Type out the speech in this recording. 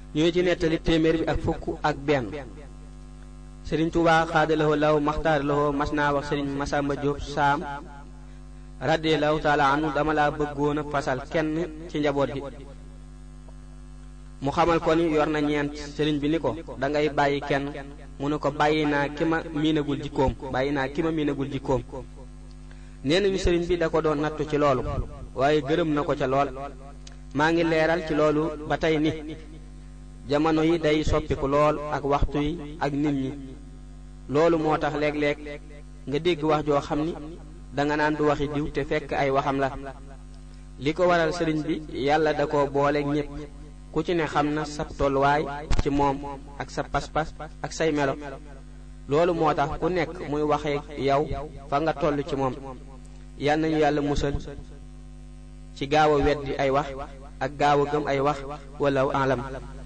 ñu ngi ci nettali téeméer bi ak fukk ak benn sëriñ Tuubaa xaadalawoo law maxtaar lawoo mas naa wax sëriñ Masamba Jóob saam radiyallahu taala anu dama laa bëggoon a fasal kenn ci njaboot gi mu xamal ko ni yor na ñeent sëriñ bi ni ko dangay bàyyi kenn mu ne ko bàyyi naa ki ma miinagul jikkoom bàyyi naa ki ma miinagul jikkoom nee nañu sëriñ bi da ko doon nattu ci loolu waaye gërëm na ko ca lool maa ngi leeral ci loolu ba tey ni jamono yi day soppiku lool ak waxtu yi ak nit ñi loolu moo tax léeg-léeg nga dégg wax joo xam ni danga naan du waxi diw te fekk ay waxam la li ko waral sëriñ bi yàlla da ko booleeg ñépp ku ci ne xam na sab tolluwaay ci moom ak sa pas-pas ak say melo loolu moo tax ku nekk muy waxee yow fa nga toll ci moom yal nañu yàlla musal ci gaaw a weddi ay wax ak gaaw a gëm ay wax wala alam